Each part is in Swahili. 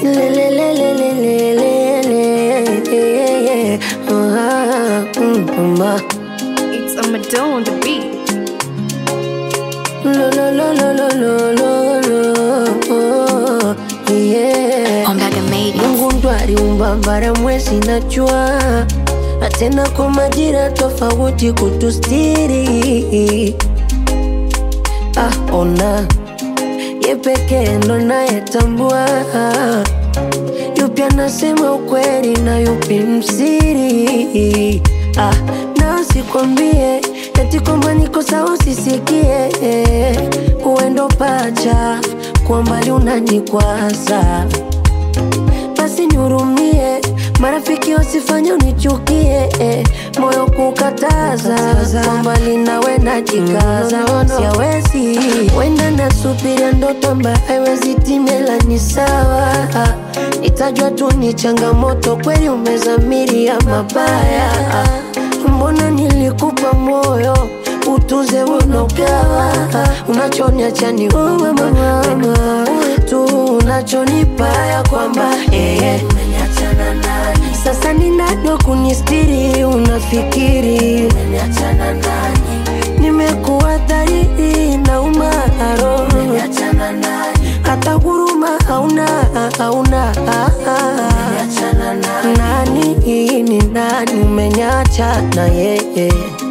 Lelelelelelelele. Ah, mm, mama. It's a Madonna on the beat. Lo, lo, lo, lo, lo, lo, lo, lo. Yeah. Ombaga made it. Mungu ndo aliumba bara, mwezi na jua, na tena kwa majira tofauti kutustiri. Ah, ona ye pekee ndo nayetambua yupi anasema ukweli na yupi msiri. Ah, na sikwambie eti kwamba niko sawa usisikie, uendo pacha kwa mbali unanikwaza basi nihurumie, marafiki wasifanye unichukie, eh, moyo kukataza kwa mbali nawe najikaza, siawezi wenda nasubiria ndoto ambayo haiwezi timela, ni sawa itajwa tu ni changamoto, kweli umezamiria mabaya, mbona nilikupa moyo utuze unogawa unachoniacha ni uwe mama tu unachonipa ya kwamba eh, sasa ninado kunistiri unafikiri nimekuwa dhahiri na umaro hata huruma hauna hauna nani ni nani umenyacha na yeye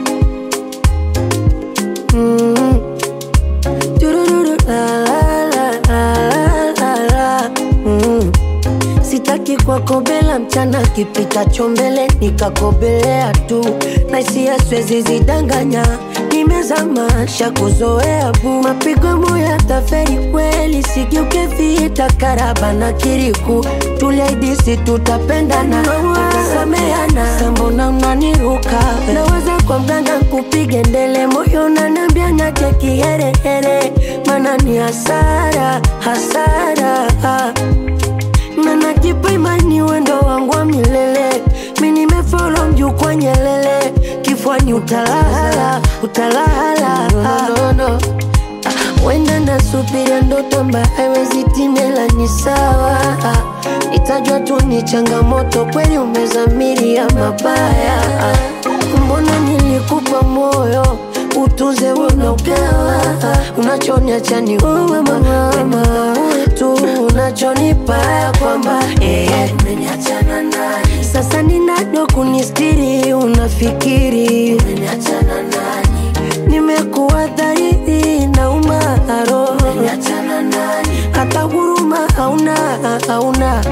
Mm. Turururu, la, la, la, la, la, la. Mm. Sitaki kwakobela mchana kipitacho mbele nikakobelea tu na hisia siwezi zidanganya nimezama shakuzoea bu mapigo moya taferi kweli sigeuke vita karaba na kiriku tuliaidisi tutapendana tutasameana sambona unaniruka naweza kwa mganga kupige ndele moyo nanambia nache kiherehere mana ni hasara hasara na najipa imani wendo wangu wa milele mi nimefolo mjukwa nyelele kifwani utalala utalala no, no, no. wenda nasubiria ndoto ambayo haiwezi timela ni sawa itajwa tu ni changamoto kweli umezamiria mabaya mbona nilikupa moyo utuze unogawa unachoniacha ni uwe mama tu unachonipa ya kwamba eh, sasa ninado kunistiri unafikiri nimekuwa dhahiri na umaro hata huruma hauna hauna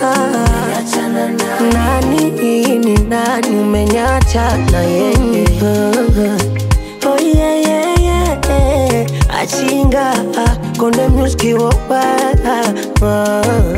nani ni nani umenyacha na yeye oh, yeah, yeah, yeah. achinga konde muski wopa